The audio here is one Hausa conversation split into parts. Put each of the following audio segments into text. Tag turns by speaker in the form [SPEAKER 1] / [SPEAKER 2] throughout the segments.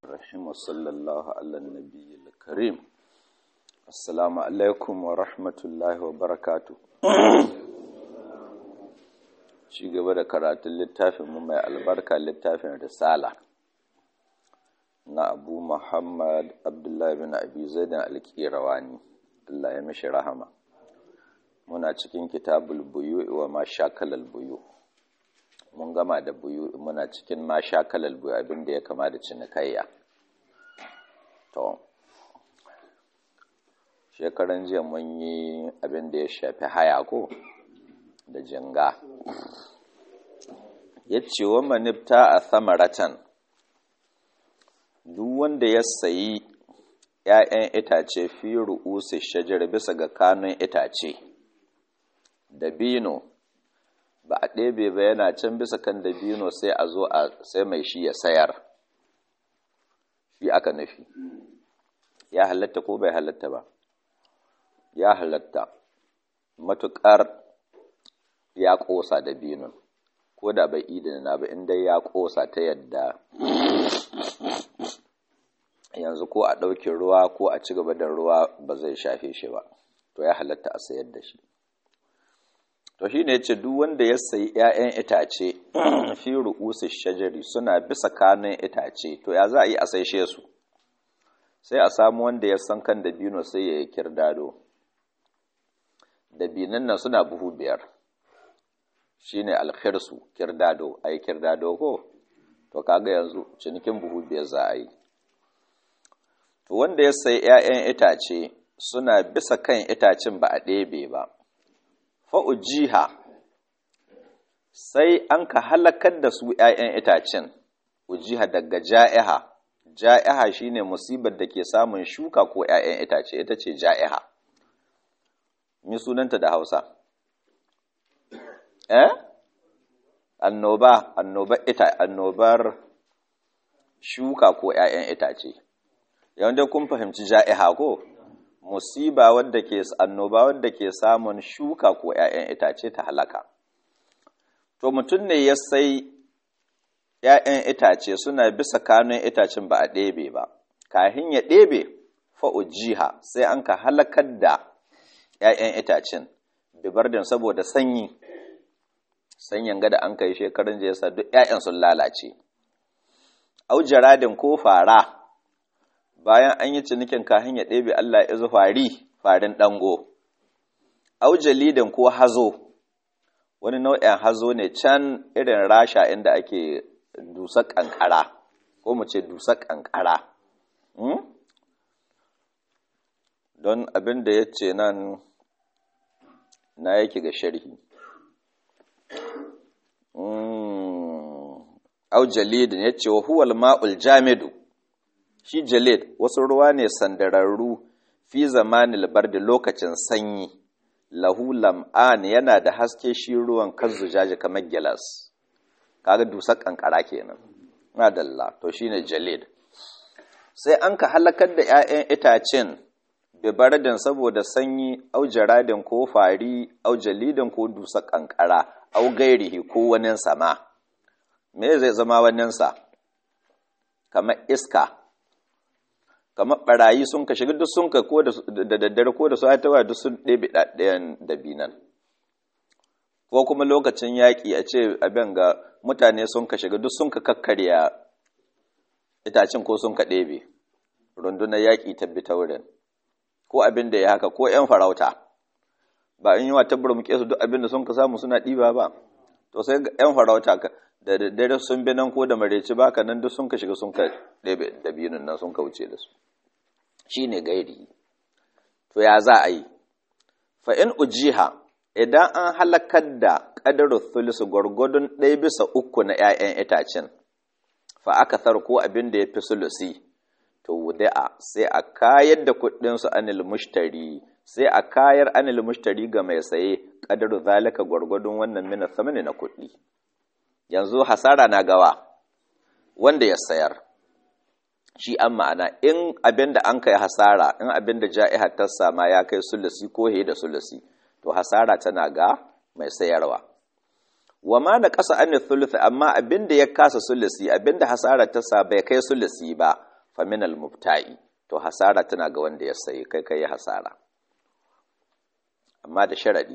[SPEAKER 1] الرحيم وصلى الله على النبي الكريم السلام عليكم ورحمة الله وبركاته ci gaba da karatun littafin mu mai albarka littafin risala na abu muhammad abdullahi bin abi zaidan alkirawani Allah ya mishi rahama muna cikin kitabul buyu wa ma shakalal buyu mun gama da buyu muna cikin ma shakalal buyu abinda ya kama da cinikayya to shekaran jiya mun yi abinda ya shafi haya ko da jinga ya ce wa manifta a samaratan duk wanda ya sayi ‘ya'yan itace fi ru'usi shajar bisa ga kanun itace dabino ba a ɗebe ba yana can bisa kan dabino sai a zo a sai mai shi ya sayar shi aka nufi ya halatta ko bai halatta ba ya halatta matuƙar ya ƙosa dabinon ko da bai idina ba inda ya ƙosa ta yadda yanzu ko a ɗauki ruwa ko a ci gaba da ruwa ba zai shafe shi ba to ya halatta a sayar da shi to shi ne ce duk wanda ya sayi 'ya'yan itace fi ru'usi shajari suna bisa kanun itace to ya za a yi a saishe su sai a samu wanda ya san kan dabino sai ya yi kirdado dabinan nan suna buhu biyar shi ne alkhirsu kirdado a yi kirdado ko to kaga yanzu cinikin buhu biyar za a yi to wanda ya sayi 'ya'yan itace suna bisa kan itacen ba a ɗebe ba fa'ujiha sai an ka halakar da su ‘ya'yan itacen, ujiha daga ja'iha, ja'iha shi ne musibar da ke samun shuka ko ‘ya'yan itace, ita ce ja'iha. Mi sunanta da Hausa? Eh? Annoba, annobar ita, annobar shuka ko ‘ya'yan itace. Yawan da kun fahimci ja'iha ko? musiba wadda ke annoba wadda ke samun shuka ko ‘ya'yan itace ta halaka. To mutum ne ya sai ‘ya'yan itace suna bisa kanun itacen ba a ɗebe ba, kahin ya ɗebe fa'ujiha sai an ka halakar da ‘ya'yan itacen, bibardin saboda sanyi, sanyin gada an kai shekarun jesa duk ‘ya'yan sun lalace. Aujaradin ko fara. bayan an yi cinikin kahin ya ɗebe Allah ya fari farin ɗango, aujalidin ko hazo, wani nau'in hazo ne can irin rasha inda ake dusar ƙanƙara, ko mu ce dusar ƙanƙara. Don abin da ya ce nan na yake ga sharhi. Aujalidin ya ce wa huwal ma'ul jamidu. shi jalid wasu ruwa ne sandararru fi zamanin da lokacin sanyi lahu lam'an yana da haske shi ruwan kazzu jaji kamar gilas kaga dusar kankara kenan na dalla to shine jalid sai an ka halakar da 'ya'yan itacen bibardin saboda sanyi au jaradin ko fari au jalidin ko dusar kankara au gairihi ko wanin sama me zai zama waninsa kamar iska kamar barayi sun ka shiga duk sun ka ko da daddare ko da su aitawa duk sun ɗebe ɗaɗɗayan dabinan ko kuma lokacin yaƙi a ce abin ga mutane sun ka shiga duk sun ka kakkarya itacin ko sun ka ɗebe rundunar yaƙi tabbi ta wurin ko abin da ya haka ko ‘yan farauta ba in yi wa tabbar muke su duk abin da sun ka samu suna ɗiba ba to sai ‘yan farauta da daddare sun bi nan ko da mareci baka nan duk sun ka shiga sun ka ɗebe dabinin nan sun ka wuce da su shi ne gairi to ya za a yi fa'in ujiha idan an halakar da ƙadarar thulisu gwargwadon ɗaya bisa uku na ‘ya'yan itacen fa aka ko abin da ya fi sulusi to wuda'a sai a kayar da kuɗinsu anil mushtari sai a kayar anil mushtari ga mai saye ƙadarar zalika gwargwadon wannan mina samani na kuɗi yanzu hasara na gawa wanda ya sayar shi an ma'ana in abin da an kai hasara in abin da ja'ihar ta sama ya kai sulusi ko he da sulusi to hasara tana ga mai sayarwa wa ma na ƙasa an thuluth amma abin da ya kasa sulusi abin da hasara ta sa bai kai sulusi ba faminal mubta'i to hasara tana ga wanda ya sayi kai kai hasara amma da sharadi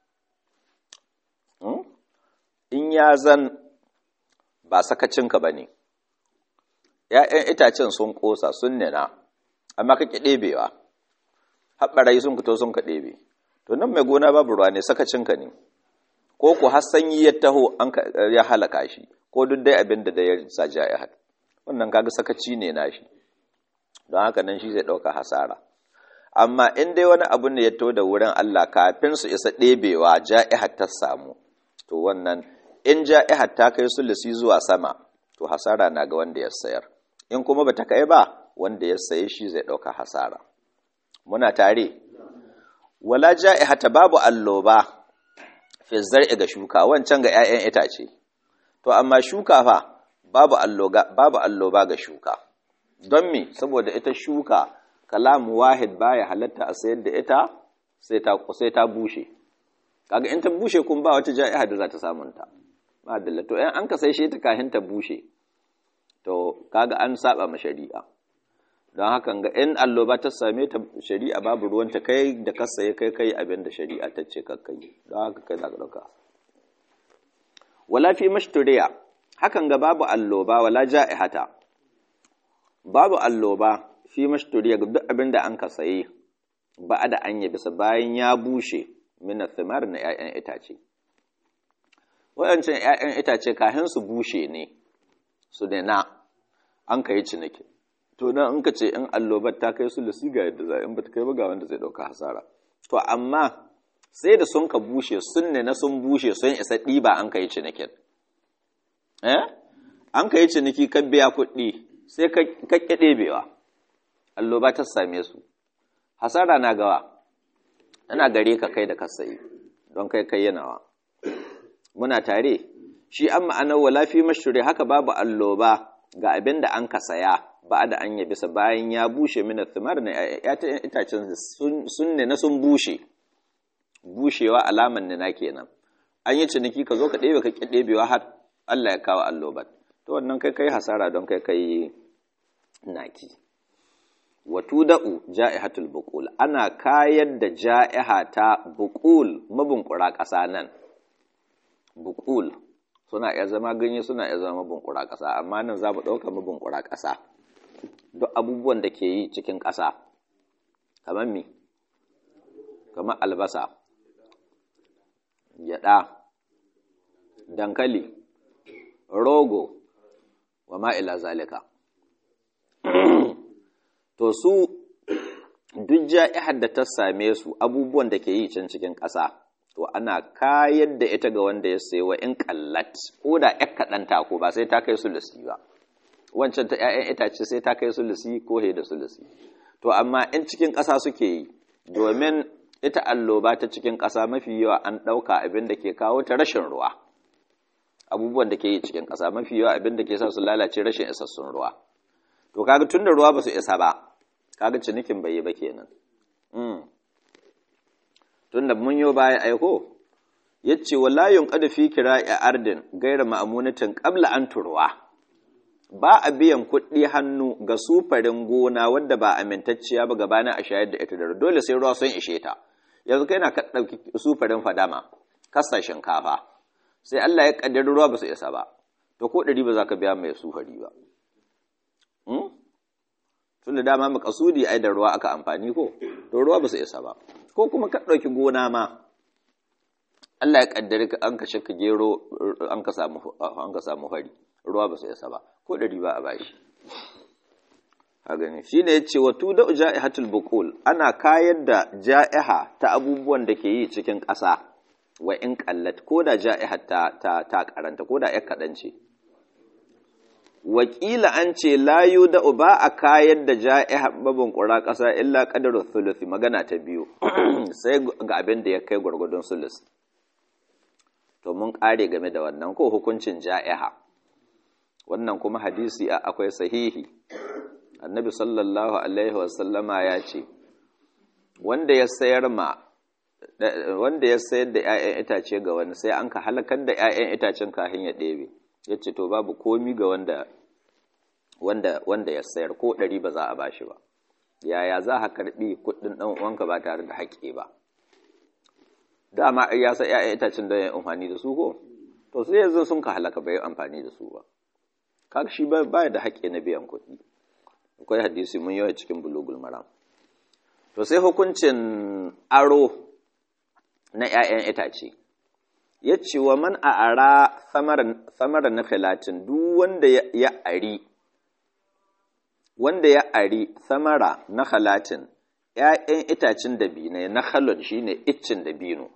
[SPEAKER 1] in ya zan ba sakacinka ba ne ‘ya'yan itacen sun ƙosa sun nina amma ka ƙi ɗebewa haɓarai sun fito sun ka ɗebe to nan mai gona babu ruwa ne sakacinka ne ko ku har sanyi ya taho an ya halaka shi ko duk dai abin da ya sa ja'ihat wannan kaga sakaci ne nashi don haka nan shi zai ɗauka hasara amma in dai wani abu ne ya to da wurin Allah kafin su isa ɗebewa ja'ihat ta samu to wannan in ja'ihat ta kai sulusi zuwa sama to hasara na ga wanda ya sayar in kuma bata kai ba wanda ya saye shi zai ɗauka hasara muna tare wala ja'ihata babu alloba fi zar'i ga shuka wancan ga 'ya'yan itace to amma shuka fa babu alloga babu alloba ga shuka don me saboda ita shuka kalamu wahid baya halatta a sayar da ita sai ta sai ta bushe kaga in ta bushe kun ba wata ja'iha da za ta samun ta ba dalla to in an ka sai shi ta kahin ta bushe to kaga an saba ma shari'a don haka ga in alloba ta same ta shari'a babu ruwanta kai da ka saye kai kai abin da shari'a ta ce kakkai don haka kai za ka ɗauka wala fi mashturiya hakan ga babu alloba wala ja'ihata babu alloba fi mashturiya duk abin da an ka saye ba da an yi bisa bayan ya bushe min thimar na 'ya'yan itace waɗancan 'ya'yan itace kahin su bushe ne su da na an ka yi ciniki to dan in ka ce in allobar ta kai su lisi ga yadda za in ba ta kai ba ga wanda zai ɗauka hasara to amma sai da sun ka bushe sun ne na sun bushe sun isa ɗiba an ka yi cinikin eh an ka yi ciniki ka biya kuɗi sai ka ƙi ɗebewa alloba ta same su hasara na gawa ana gare ka kai da ka sayi don kai kai yanawa muna tare shi an ma'anar wala fi mashure haka babu alloba ga abin da an ka saya ba da an bisa bayan ya bushe mina thimar na itacen sun ne na sun bushe bushewa alaman ne na kenan an yi ciniki ka zo ka ɗebe ka ƙi ɗebewa har Allah ya kawo allobat to wannan kai kai hasara don kai kai naki watu da'u ja'ihatul buqul ana kayar da ja'iha ta buqul mabunkura ƙasa nan buqul suna iya zama ganye suna iya zama mabunkura ƙasa amma nan za mu ɗauka mabunkura ƙasa duk abubuwan da ke yi cikin ƙasa kamar mi kamar albasa gyaɗa dankali rogo wa ma'ila zalika to su duk ja'ihar da ta same su abubuwan da ke yi can cikin ƙasa to ana kayar da ita ga wanda ya sayi wa in kallat ko da ƴar kaɗan ko ba sai ta kai sulusi ba wancan ta ƴaƴan itace sai ta kai sulusi ko he da sulusi to amma in cikin ƙasa suke yi domin ita alloba ta cikin ƙasa mafi yawa an ɗauka abin da ke kawo ta rashin ruwa abubuwan da ke yi cikin ƙasa mafi yawa abin da ke sa su lalace rashin isassun ruwa to kaga tunda ruwa ba su isa ba kaga cinikin bai yi ba kenan tunda mun yo baya aiko yace wala yunqadu fi kira'i ardin gaira ma'amunatin qabla an turwa ba a biyan kuɗi hannu ga sufarin gona wadda ba amintacciya ba gabanin a shayar da ita da dole sai ruwa sun ishe ta yanzu kai na ka ɗauki sufarin fadama kasa shinkafa sai Allah ya kaddari ruwa ba su isa ba to ko ɗari ba za ka biya mai sufari ba tun da dama makasudi ai da ruwa aka amfani ko to ruwa ba su isa ba ko kuma ka ɗauki gona ma Allah ya kaddari ka an ka shaka gero an ka samu an ka samu hari ruwa ba su isa ba ko ɗari ba a bashi a gani shine yace wa tuda ja'ihatul buqul ana kayar da ja'iha ta abubuwan da ke yi cikin ƙasa wa in qallat ko da ja'iha ta ta, ta karanta ko da ya kaɗan ce wakila an ce layu da ba a kayar da ja'iha babin ƙura ƙasa illa ƙadarin sulusi magana ta biyu sai ga abin da ya kai gwargwadon sulus to mun ƙare game da wannan ko hukuncin ja'iha wannan kuma hadisi akwai sahihi annabi sallallahu alaihi wasallama ya ce wanda ya sayar ma wanda ya sayar da 'ya'yan itace ga wani sai an ka halakar da 'ya'yan itacen kahin ya ɗebe ya ce to babu komi ga wanda wanda wanda ya sayar ko ɗari ba za a bashi ba yaya za ka karɓi kuɗin ɗan uwanka ba tare da haƙƙi ba dama ya sa ‘ya'yan itacen da ya amfani da su ko to sai yanzu sun ka halaka bai amfani da su ba kaga shi ba da haƙƙi na biyan kuɗi akwai hadisi mun yawa cikin bulugul maram to sai hukuncin aro na ‘ya'yan itace ya ce wa man a ara samara na filatin duk wanda ya ari wanda ya ari samara na halatin ‘ya'yan itacen dabino na halon shi ne iccin dabino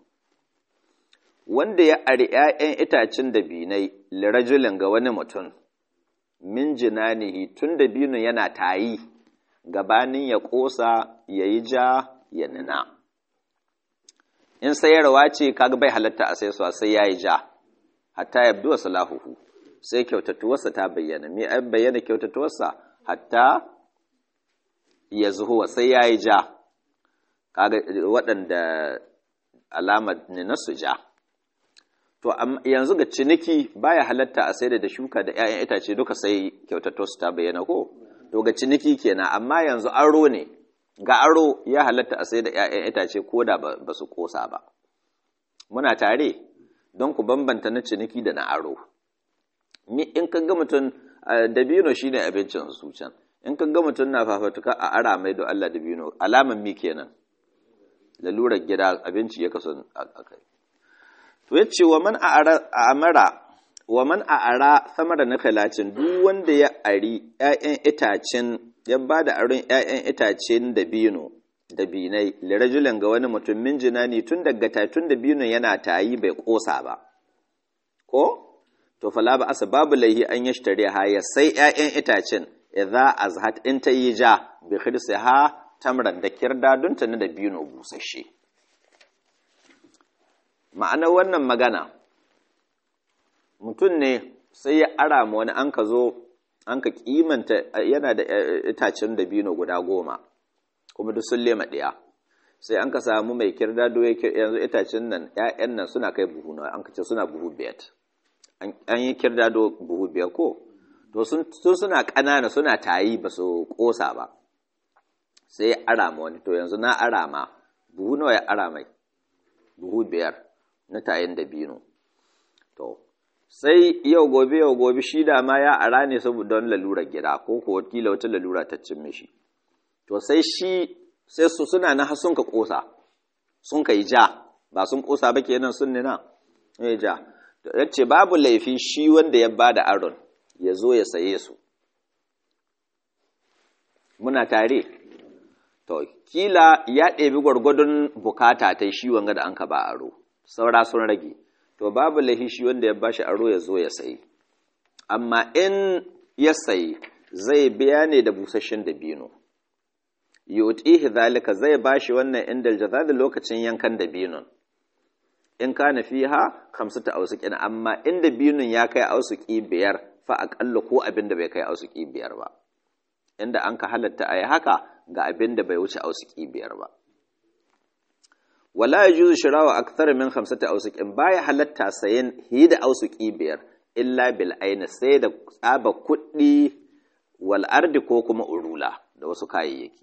[SPEAKER 1] wanda ya ari ‘ya'yan itacen dabinai lirajulin ga wani mutum min jinanihi tun dabino yana tayi gabanin ya ƙosa ya yi ja ya nina in sayarwa ce kaga bai halatta a sai sai ya yi ja hatta ya biwa salahuhu sai kyautatuwarsa ta bayyana me an bayyana kyautatuwarsa hatta ya zuhuwa sai ya yi ja kaga waɗanda alamar ne na su ja to yanzu ga ciniki baya halatta a sai da shuka da 'ya'yan itace duka sai kyautatuwarsa ta bayyana ko to ga ciniki kenan amma yanzu aro ne ga aro ya halatta a sai da 'ya'yan itace ko da ba su kosa ba muna tare don ku bambanta na ciniki da na aro in ka ga mutum dabino shine abincin su can in ka ga mutum na fafatuka a ara mai da Allah dabino alaman mi kenan lalurar gida abinci ya kaso a kai to yace wa man amara wa man a'ara samara na kalacin duk wanda ya ari ‘ya'yan itacen ya ba da aron ‘ya'yan itacen dabino dabinai lirajulan ga wani mutum min jinani tun daga tatun dabino yana tayi bai kosa ba ko to fala ba asa babu laihi an ya shtare ha ya sai ‘ya'yan itacen idza azhat in ta yi ja bi ha tamran da kirda don ta na dabino busasshe ma'anar wannan magana mutum ne sai ya ara ma wani an ka zo an ka kimanta yana da itacen dabino guda goma kuma duk sun lema ɗaya sai an ka samu mai kirdado yanzu itacen nan ‘ya'yan nan suna kai buhu na an ka ce suna buhu biyar an yi kirdado buhu biyar ko to sun suna ƙanana suna tayi ba su ƙosa ba sai ya ara ma wani to yanzu na ara ma buhu nawa ya ara mai buhu biyar na tayin dabino to sai yau gobe yau gobe shi da ma ya ara ne saboda wani lalurar gida ko ko wakila wata lalura ta cin mishi to sai shi sai su suna na sun ka kosa sun ka yi ja ba sun kosa ba kenan sun nina ya ja ya ce babu laifi shi wanda ya ba da aron ya zo ya saye su muna tare to kila ya ɗebi gwargwadon bukata ta shi wanga da an ka ba aro saura sun rage to babu lahi shi wanda ya bashi aro ya zo ya sayi amma in ya sayi zai biya ne da busasshen dabino yutihi zalika zai bashi wannan inda jaza da lokacin yankan dabinon in kana fiha khamsata awsuqin amma in dabinon ya kai awsuqi biyar fa aqalla ko abin da bai kai awsuqi biyar ba inda an ka halatta ayi haka ga abin da bai wuce awsuqi biyar ba wala yajuzu shirawa akthar min khamsati awsuqin baya halatta sayen hida awsuqi biyar illa bil aini sai da tsaba kuɗi wal ardi ko kuma urula da wasu kayayyaki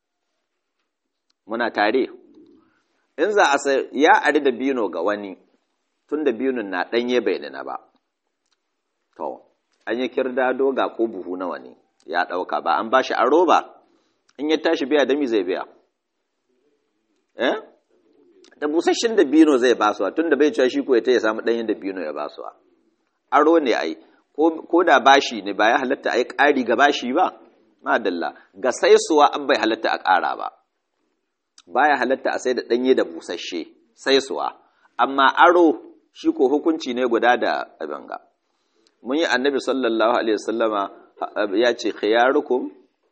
[SPEAKER 1] muna tare in za a sai ya ari da bino ga wani tun da biyun na ɗanye bai nuna ba to an yi kirdado ga ko buhu nawa ne ya ɗauka ba an ba shi aro ba in ya tashi biya dami zai biya eh da busasshen da bino zai basuwa tun da bai cewa shi ko ya ta ya samu ɗanyen da bino ya basuwa aro ne ai ko da bashi ne ba ya halatta ai ƙari ga bashi ba madalla ga saisuwa an bai halatta a ƙara ba baya halatta a sai da ɗanye da busasshe saisuwa amma aro shi ko hukunci ne guda da abin ga mun yi annabi sallallahu alaihi wasallama ya ce khiyarukum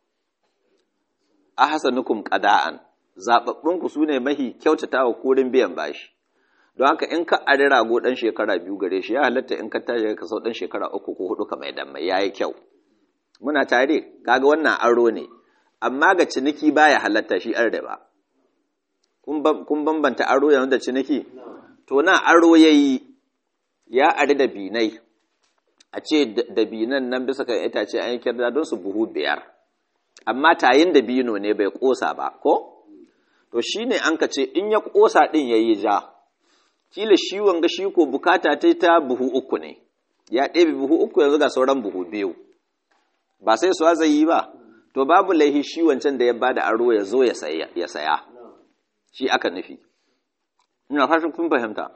[SPEAKER 1] ahsanukum qada'an zaɓaɓɓunku su ne mahi kyautata wa kurin biyan bashi don haka in ka ari rago ɗan shekara biyu gare shi ya halatta in ka tashi ka sau ɗan shekara uku ko hudu ka mai dan mai yayi kyau muna tare kaga wannan aro ne amma ga ciniki baya halatta shi an riba kun bambanta aro yanzu da ciniki to na aro yayi ya ari da binai a ce dabinan nan bisa kan itace an yi kirda don su buhu biyar amma tayin dabino ne bai kosa ba ko to shine an ka ce in ya kosa din yayi ja kila shi wanga shi ko bukata ta ta buhu uku ne ya ɗebe buhu uku yanzu ga sauran buhu biyu ba sai su zai yi ba to babu laihi shi wancan da ya bada aro ya zo ya saya shi aka nufi ina fashin kun fahimta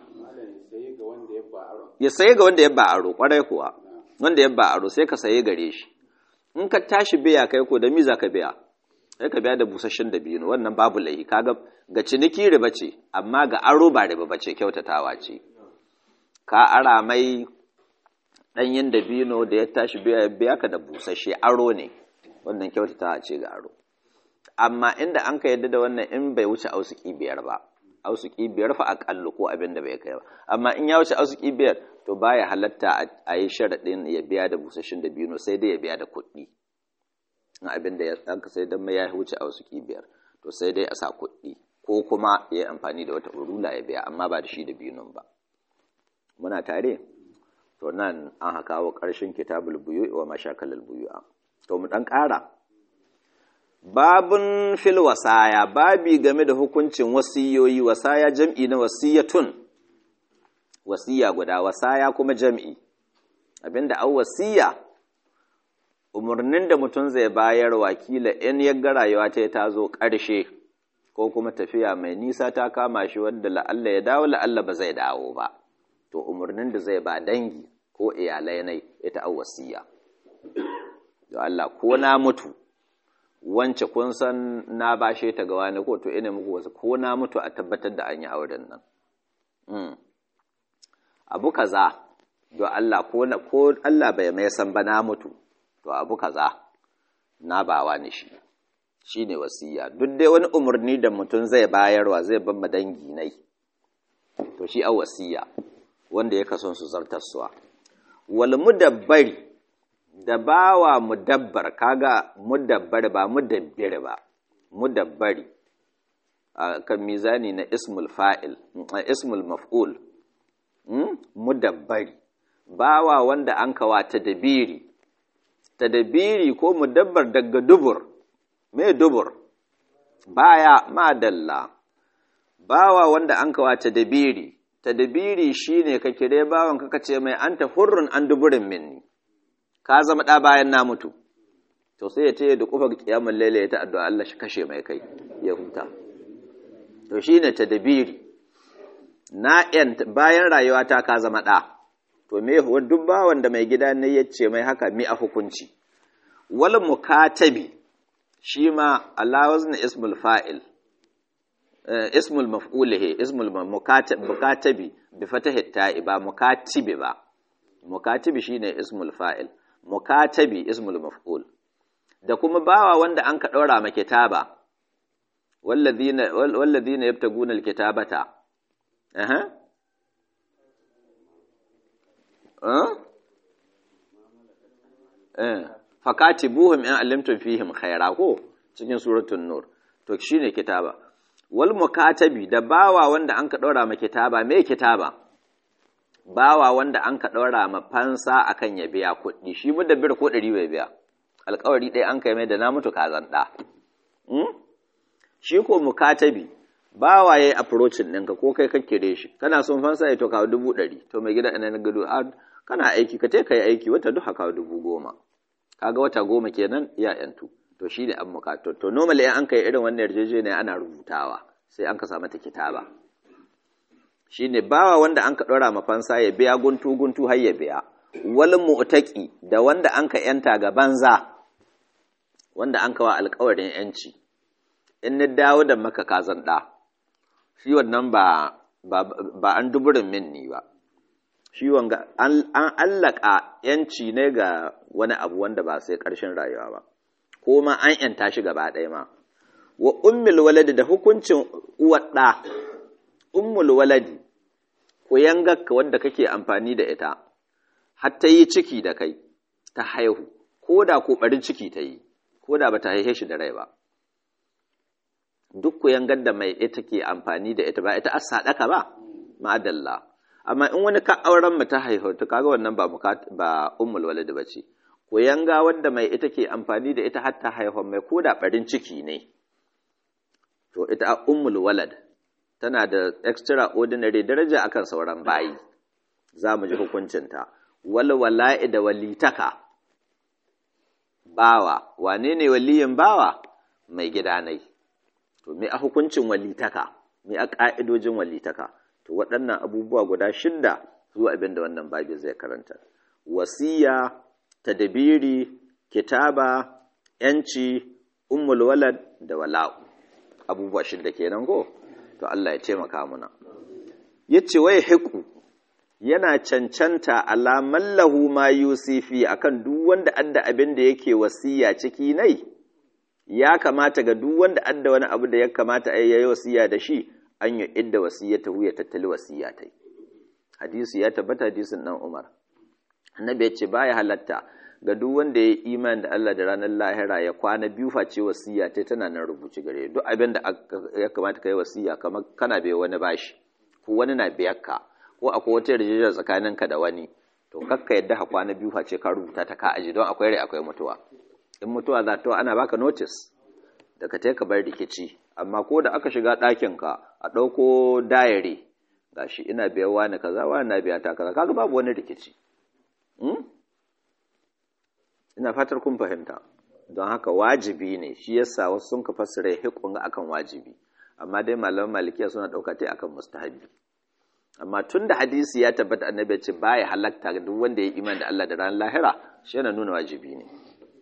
[SPEAKER 1] ya saye ga wanda ya ba aro kwarai kuwa wanda ya ba aro sai ka saye gare shi in ka tashi biya kai ko da miza ka biya sai ka biya da busasshen da biyu wannan babu laihi kaga ga ciniki riba ce amma ga aro ba riba bace kyautatawa ce ka ara mai ɗanyen dabino da ya tashi biya ka da busasshe aro ne wannan kyautata ce ga aro amma inda an ka yadda da wannan in bai wuce ausuki biyar ba ausuki biyar fa aƙallu ko abin da bai kai ba amma in ya wuce ausuki biyar to baya halatta a yi sharaɗin ya biya da busasshen dabino sai dai ya biya da kuɗi abin da an ka sai dan mai ya wuce ausuki biyar to sai dai a sa kuɗi ko kuma ya yi amfani da wata urula ya biya amma ba da shi da biyun ba muna tare to nan an haka wa ƙarshen kitabul buyu wa mashakalul buyu'a to mu dan ƙara babun fil wasaya babi game da hukuncin wasiyoyi wasaya jam'i na wasiyatun wasiya guda wasaya kuma jam'i abinda an wasiya umarnin da mutum zai bayar wakila in ya ga rayuwa ta ta zo ƙarshe ko kuma tafiya mai nisa ta kama shi wadda la'alla ya dawo la'alla ba zai dawo ba to umarnin da zai ba dangi ko iyalai nai ita an wasiya da Allah ko na mutu wance kun san na bashe ta ga wani ko to ina muku wasu ko na mutu a tabbatar da an yi auren nan abu kaza do Allah ko ko Allah bai mai san ba na mutu to abu kaza na bawa ni shi shine wasiya duk dai wani umarni da mutum zai bayarwa zai ban dangi nai to shi a wasiya wanda ya kason su zartaswa wal mudabbari da bawa mudabbar kaga mudabbar ba mudabbir ba mudabbari kan mizani na ismul fa'il ismul maf'ul mudabbari bawa wanda an kawa tadbiri tadbiri ko mudabbar daga dubur me dubur baya madalla bawa wanda an kawa tadbiri tadbiri shine ka kire bawan ka ce mai anta hurrun an duburin minni ka zama ɗa bayan na mutu to sai ya taya da kufar kiyamar laila ya ta addu'a Allah shi kashe mai kai ya huta to shine tadbiri na yan bayan rayuwa ta ka zama ɗa to me duk bawan da mai gida ne ya ce mai haka mi a hukunci wal mukatabi shi ma Allah wazna ismul fa'il ismul maf'ulihi ismul mukatabi bi fatahi ta'i ba mukatibi ba mukatibi shine ismul fa'il mukatabi ismul maf'ul da kuma bawa wanda an ka daura ma kitaba walladhina walladhina yabtaguna alkitabata aha eh fakatibuhum in allamtum fihim khaira ko cikin suratul nur to shine kitaba wal mukatabi da bawa wanda an ka daura ma kitaba me kitaba bawa wanda an ka daura ma fansa akan ya biya kuɗi shi mu da bir ko ɗari bai biya alƙawari ɗaya an kai mai da na mutu kazan ɗa shi ko mukatabi bawa yayi approaching ɗinka ko kai kake da shi kana son fansa ya to kawo dubu ɗari to mai gida ina na gado kana aiki ka te kai aiki wata duka kawo dubu goma kaga wata goma kenan ya yantu to shi ne an mukato to normally an kai irin wannan yarjejeniya ana rubutawa sai an ka sa mata kitaba shi ne bawa wanda an ka ɗora mafansa ya biya guntu guntu har ya biya wal mu'taqi da wanda an ka yanta ga banza wanda an kawa alƙawarin yanci in ni dawo da maka kazan ɗa shi wannan ba ba an duburin minni ba shi wanga an allaka yanci ne ga wani abu wanda ba sai ƙarshen rayuwa ba ko ma an yanta shi gaba ɗaya ma wa ummul waladi da hukuncin uwar ɗa ummul waladi ko yangarka wadda kake amfani da ita har ta yi ciki da kai ta haihu ko da ko ɓarin ciki ta yi ko da ba ta haihe shi da rai ba duk ku yangar da mai ita ke amfani da ita ba ita as sadaka ba ma'adalla amma in wani ka auren mu ta haihu to kaga wannan ba ba ummul walad bace ko yanga wanda mai ita ke amfani da ita hatta haihu mai koda barin ciki ne to ita ummul walad tana da extraordinary daraja akan sauran bayi za mu ji hukuncinta wal wala'i da walitaka bawa wane ne waliyin bawa mai gidanai to me a hukuncin walitaka me a ka'idojin walitaka to waɗannan abubuwa guda shidda zuwa abin da wannan babi zai karanta wasiya tadbiri kitaba yanci ummul walad da wala'u abubuwa shidda kenan go to Allah ya taimaka muna yace wai hiqu yana cancanta alaman lahu ma yusifi akan duk wanda adda abin da yake wasiya ciki nai ya kamata ga duk wanda adda wani abu da ya kamata a yayi wasiya da shi an yi idda wasiyata ya tattali wasiya tai hadisi ya tabbata hadisin dan Umar annabi ya ce baya halatta ga duk wanda ya imani da Allah da ranar lahira ya kwana biyu face wasiya tai tana nan rubuci gare duk abin da ya kamata kai wasiya kamar kana bai wani bashi ko wani na biyar ka ko akwai wata yarjejeniya tsakaninka da wani to kakka yadda ha kwana biyu face ka rubuta ta ka aji don akwai rai akwai mutuwa in mutuwa za ta ana baka notice da ka ka bar rikici amma ko da aka shiga ɗakin ka a ɗauko dayari gashi ina biyan wani kaza wani na biya ta kaza kaga babu wani rikici ina fatar kun fahimta don haka wajibi ne shi yasa wasu sun ka fassara hikun akan wajibi amma dai malaman malikiya suna ɗauka ta akan mustahabi amma tun da hadisi ya tabbata annabi ce baya halatta ga duk wanda ya iman da Allah da ran lahira shi yana nuna wajibi ne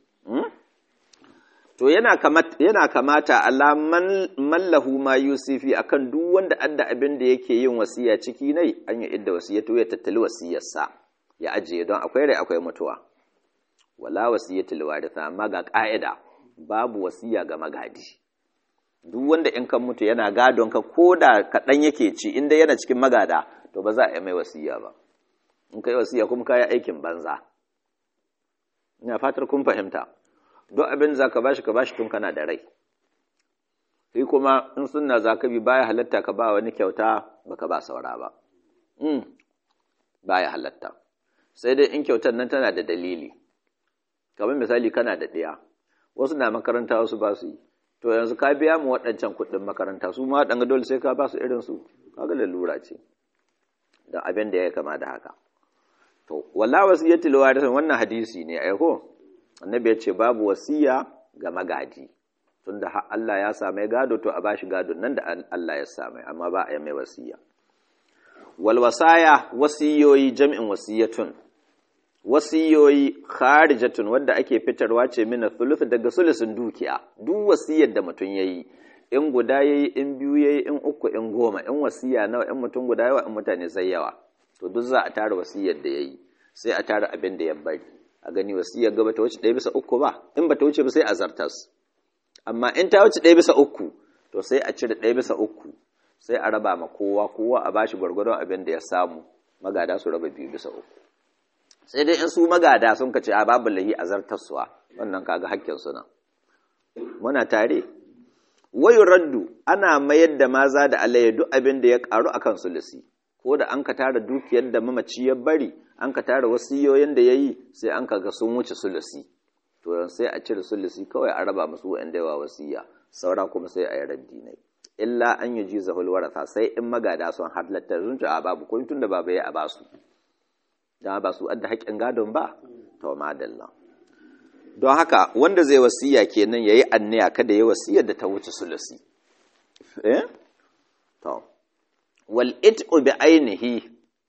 [SPEAKER 1] to yana kamata yana kamata ala man mallahu ma yusifi akan duk wanda adda abin da yake yin wasiya ciki nai an yi idda wasiyatu ya tattali wasiyarsa ya ajiye don akwai rai akwai mutuwa wala wasiyatul waritha amma ga ka'ida babu wasiya ga magadi duk wanda in kan mutu yana gadon ka ko da kaɗan yake ci inda yana cikin magada to ba za a yi mai wasiya ba in ka yi wasiya kuma ka yi aikin banza ina fatar kun fahimta duk abin za ka bashi ka bashi tun kana da rai sai kuma in sunna za ka bi baya halatta ka ba wani kyauta baka ba saura ba baya halatta sai dai in kyautar nan tana da dalili kamar misali kana da ɗaya wasu na makaranta wasu ba su yi to yanzu ka biya mu waɗancan kuɗin makaranta su ma waɗanga dole sai ka ba su irin su kaga lalura ce don abin da ya kama da haka to wala wasiyatul warisin wannan hadisi ne ai ko annabi ya ce babu wasiya ga magadi tunda har Allah ya sa mai gado to a bashi gado nan da Allah ya sa mai amma ba a yi mai wasiya wal wasaya wasiyoyi jam'in wasiyatun wasiyoyi kharijatun wadda ake fitarwa ce mina thuluth daga sulusun dukiya duk wasiyar da mutum yayi in guda yayi in biyu yayi in uku in goma in wasiya nawa in mutum guda yawa in mutane sai yawa to duk za a tara wasiyar da yayi sai a tara abin da ya bari a gani wasiyar gaba ta wuce ɗaya bisa uku ba in ba ta wuce ba sai a zartas amma in ta wuce ɗaya bisa uku to sai a cire ɗaya bisa uku sai a raba ma kowa kowa a bashi gwargwadon abin da ya samu magada su raba biyu bisa uku sai dai in su magada sun kace a babu lahi a zartaswa wannan kaga hakkin suna muna tare wayu raddu ana mayar da maza da alayya duk abin da ya karu akan sulusi ko da an ka tara dukiyar da mamaci ya bari an ka tara wasiyoyin da yayi sai an ka ga sun wuce sulusi to sai a cire sulusi kawai a raba musu wanda yawa wasiya saura kuma sai a yi raddi ne illa an yi jiza hulwarata sai in magada sun halatta sun a babu kun tun da baba ya a basu da ba su adda haƙƙin gadon ba to madalla don haka wanda zai wasiya kenan yayi anniya kada yayi wasiyar da ta wuce sulusi eh to wal it'u bi ainihi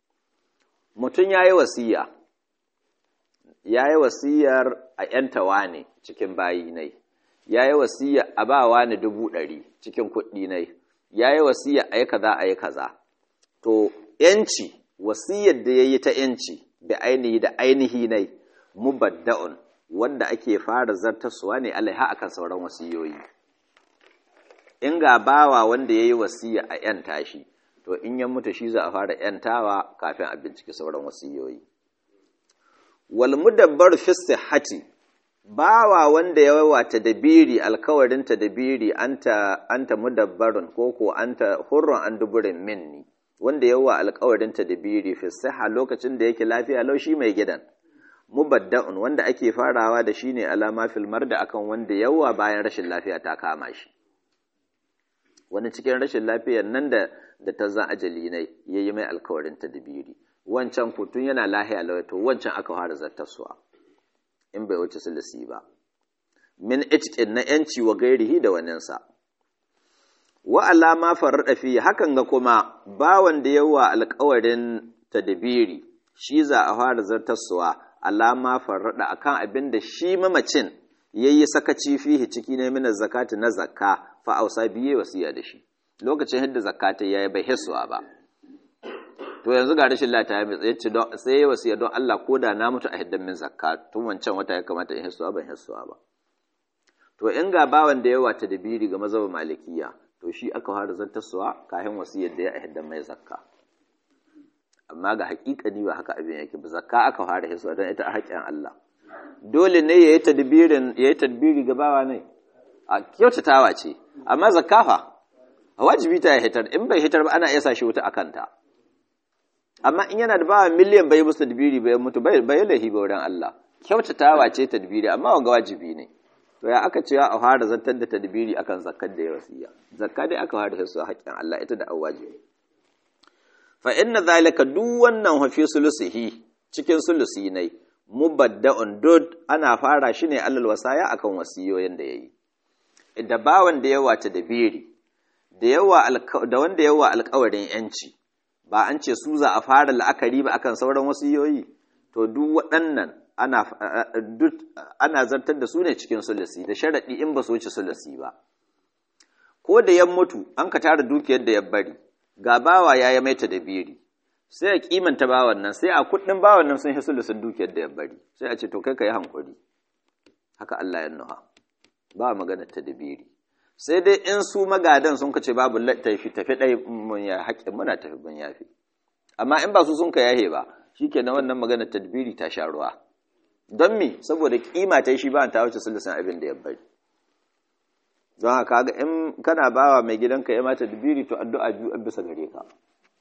[SPEAKER 1] mutun yayi wasiya yayi wasiyar a yantawa ne cikin bayi nai yayi wasiya a ba wani dubu ɗari cikin kuɗi nai yayi wasiya ayi kaza ayi kaza to yanci wasiyar da ya yi ta ‘yanci da ainihi da ainihi ne mubadda'un wanda ake fara zartaswa ne alaiha akan sauran wasiyoyi in ga bawa wanda ya yi wasiya a ‘yan tashi to in ya mutu shi za a fara ‘yantawa kafin a binciki sauran wasiyoyi wal mudabbar fi sihhati bawa wanda ya wata dabiri alkawarin ta dabiri anta anta mudabbarun ko ko anta hurrun an duburin minni wanda yawa alƙawarin tadbiri fi siha lokacin da yake lafiya lau shi mai gidan mubadda'un wanda ake farawa da shine alama fil marda akan wanda yawa bayan rashin lafiya ta kama shi wani cikin rashin lafiyar nan da da ta zan ajali ne yayi mai alƙawarin tadbiri wancan kutun yana lahiya lau to wancan aka fara zartarsuwa in bai wuce sulisi ba min itqin na yanci wa gairihi da waninsa wa alama farrada fi hakan ga kuma bawan da yawa alƙawarin tadbiri shi za a fara zartarsuwa alama farrada akan abin da shi mamacin yayi sakaci fihi ciki ne min zakati na zakka fa ausa biye wasiya da shi lokacin hidda zakata yayi bai hisuwa ba to yanzu ga rashin lafiya mai tsaye ce sai ya wasiya don Allah ko da na mutu a hiddan min zakka tun wancan wata ya kamata in hisuwa ban hisuwa ba to in ga bawan da yawa tadbiri ga mazhabin malikiya to shi aka fara zantarsuwa kafin wasiyar da ya a hiddan mai zakka amma ga hakikani ba haka abin yake ba zakka aka fara hisuwa don ita a haƙƙin Allah dole ne yayi tadbirin yayi tadbiri ga bawa ne a kyautatawa ce amma zakka fa wajibi ta ya hitar in bai hitar ba ana iya sa shi wuta akan ta amma in yana da bawa miliyan bai musu tadbiri bai mutu bai bai lahi ba wurin Allah kyautatawa ce tadbiri amma wanga wajibi ne to ya aka cewa a fara zantar da tadbiri akan zakkar da ya wasiya zakka dai aka fara hisu haƙƙin Allah ita da awajibi fa inna zalika duk wannan hafi sulusihi cikin sulusi ne mubadda'un dud ana fara shi ne alal wasaya akan wasiyoyin da yayi da bawan da yawa ta dabiri da yawa da wanda yawa alƙawarin yanci ba an ce su za a fara la'akari ba akan sauran wasiyoyi to duk waɗannan ana duk ana zartar da su ne cikin sulusi da sharadi in ba su wuce sulusi ba ko da yan mutu an ka tara dukiyar da ya bari ga bawa ya yi maita da biri sai a kimanta bawan nan sai a kudin bawan nan sun hisu sun dukiyar da ya bari sai a ce to kai ka yi hankuri haka Allah ya nuha ba magana ta da biri sai dai in su magadan sun kace babu tafi tafi dai mun ya haƙƙin muna tafi mun yafi amma in ba su sun ka yahe ba shikenan wannan magana tadbiri ta sha ruwa don me saboda kima ta shi ba ta wuce sulusun abin da ya bari don haka ga in kana bawa mai gidanka ya mata dubiri to addu'a biyu an bisa gare ka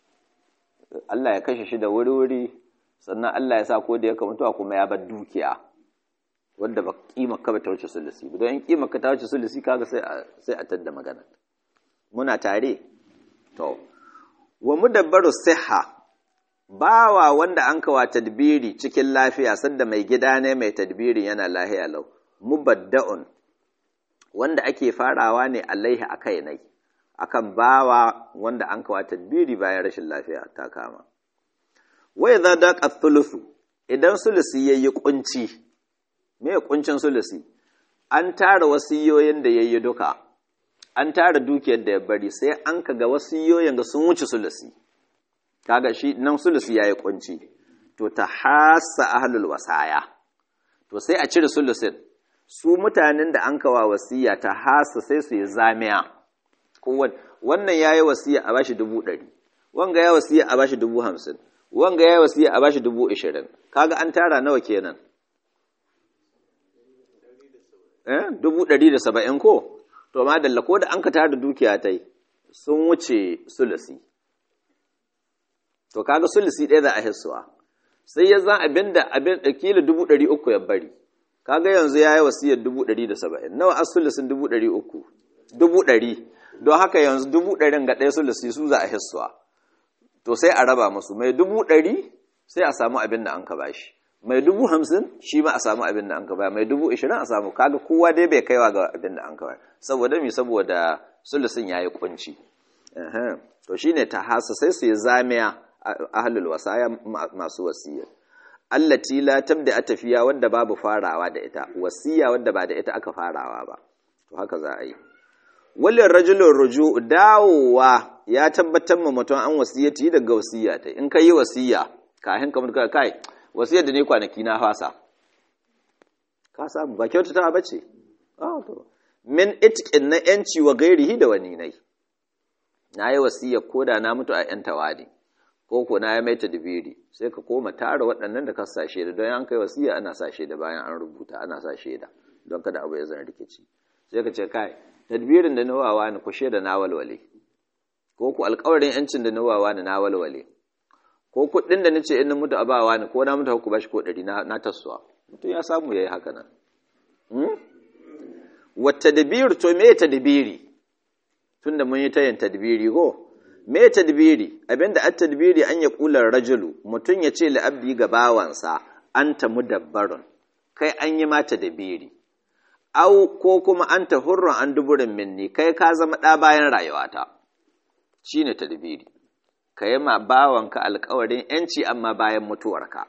[SPEAKER 1] Allah ya kashe shi da wuri-wuri sannan Allah ya sa ko da ya mutuwa kuma ya bar dukiya wanda ba kima ka ba ta wuce sulusi don in kima ka ta wuce sulusi kaga sai a sai a tadda magana muna tare to wa mudabbaru siha bawa wanda an kawa tadbiri cikin lafiya sanda mai gida ne mai tadbiri yana lahiya lau mubadda'un wanda ake farawa ne alaihi a kai nai akan bawa wanda an kawa tadbiri bayan rashin lafiya ta kama wai za da thuluthu idan sulusi yayi kunci me kuncin sulusi an tara wasiyoyin da yayi duka an tara dukiyar da ya bari sai an kaga wasiyoyin ga sun wuce sulusi kaga shi nan sulusi yayi kunci to ta hasa ahlul wasaya to sai a cire sulusin su mutanen da an kawa wasiya ta hasa sai su yi zamiya wannan ya yi wasiya a bashi dubu ɗari wanga ya wasiya a bashi dubu hamsin wanga ya yi wasiya a bashi dubu ishirin kaga an tara nawa kenan eh dubu ɗari da saba'in ko to ma dalla ko da an ka tara dukiya ta yi sun wuce sulusi to kaga sulusi ɗaya za a hissuwa sai ya zan abin da abin da kila dubu ɗari uku ya bari kaga yanzu ya yi wasiyar dubu ɗari da saba'in nawa asulusin dubu ɗari uku dubu ɗari don haka yanzu dubu ɗarin ga ɗaya sulusi su za a hissuwa to sai a raba musu mai dubu ɗari sai a samu abin da an ka bashi mai dubu hamsin shi ma a samu abin da an ka baya mai dubu ishirin a samu kaga kowa dai bai kaiwa ga abin da an ka baya saboda mi saboda sulusin ya yi kunci to shine ta hasa sai su yi zamiya ahlul wasaya masu wasiya allati la tabda tafiya wanda babu farawa da ita wasiya wanda ba da ita aka farawa ba to haka za a yi walin rajulun ruju dawowa ya tabbatar ma mutum an wasiyati daga wasiya ta in ka yi wasiya kafin ka mutu kai wasiyar da ne kwanaki na fasa ka samu ba kyautata ba ce min itqin na yanci wa gairihi da wani nai na yi wasiyar koda na mutu a yan tawadi ko ko na ya mai tadbiri sai ka koma tara waɗannan da ka sa shaida don an kai wasiya ana sa shaida bayan an rubuta ana sa shaida don kada abu ya zan rikici sai ka ce kai tadbirin da nawawa ni ku shaida na walwale ko ku alƙawarin yancin da nawawa ne na walwale ko kuɗin da nace in na mutu a bawa ne ko na mutu ku bashi ko ɗari na tassuwa mutum ya samu yayi haka nan wa tadbir to me tadbiri tunda mun yi tayin tadbiri ko me tadbiri abinda at tadbiri an ya kula rajulu mutum ya ce li abdi ga bawansa anta mudabbarun kai an yi ma tadbiri au ko kuma anta hurrun an duburin minni kai ka zama ɗa bayan rayuwata shine tadbiri ka yi ma bawanka alkawarin ‘yanci amma bayan mutuwarka.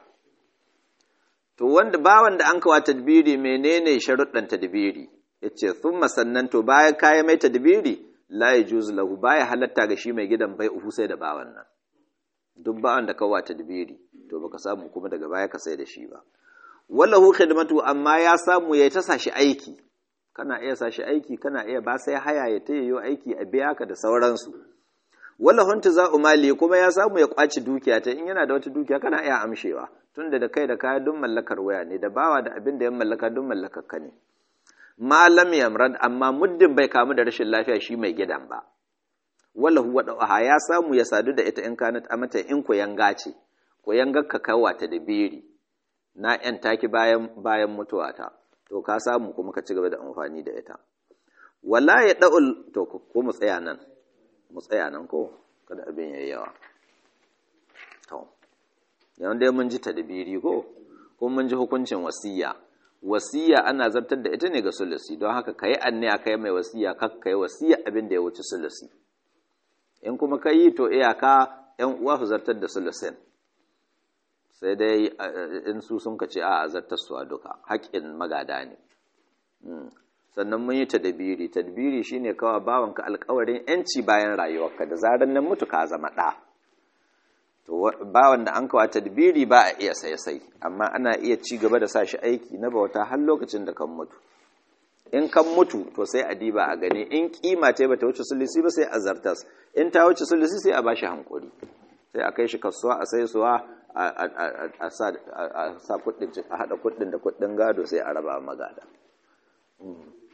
[SPEAKER 1] To, wanda bawan da an kawa tadbiri menene sharuɗan tadbiri, ya ce, sun sannan to bayan kayan mai tadbiri, la ya juzu lahu baya halatta ga shi mai gidan bai uhu sai da bawan nan. Duk bawan da kawa tadbiri, to baka samu kuma daga baya ka sai da shi ba. Wallahu khidmatu amma ya samu ya ta sashi aiki, kana iya sashi aiki, kana iya ba sai haya ya ta yi aiki a biya ka da sauransu. wala hunta za umali kuma ya samu ya kwaci dukiya ta in yana da wata dukiya kana iya amshewa tunda da kai da kaya duk mallakar waya ne da bawa da abin da ya mallaka duk mallakar ka ne malam yamrad amma muddin bai kamu da rashin lafiya shi mai gidan ba wala huwa da'aha ya samu ya sadu da ita in kanat amata in ko yanga ce ko yanga ka kawa ta da beri na yan taki bayan bayan mutuwa ta to ka samu kuma ka ci gaba da amfani da ita wala ya da'ul to ko mu tsaya nan mu tsaya nan ko kada abin yayi yawa to yawan dai mun ji tadbiri ko ko mun ji hukuncin wasiya wasiya ana zartar da ita ne ga sulusi don haka kai anniya kai mai wasiya kak kai wasiya abin da ya wuce sulusi in kuma kai to iyaka yan uwa su zartar da sulusin sai dai in su sun kace a zartar su a duka haƙƙin magada ne sannan mun yi tadbiri tadbiri shine kawa bawanka alƙawarin yanci bayan rayuwarka da zaran nan mutu ka zama ɗa to bawan da an kawa tadbiri ba a iya sai sai amma ana iya ci gaba da sa shi aiki na bauta har lokacin da kan mutu in kan mutu to sai a diba a gani in kima ta bata wuce sulusi ba sai a zartas in ta wuce sulusi sai a bashi hankuri sai a kai shi kasuwa a sai suwa a sa kuɗin a haɗa kuɗin da kuɗin gado sai a raba magada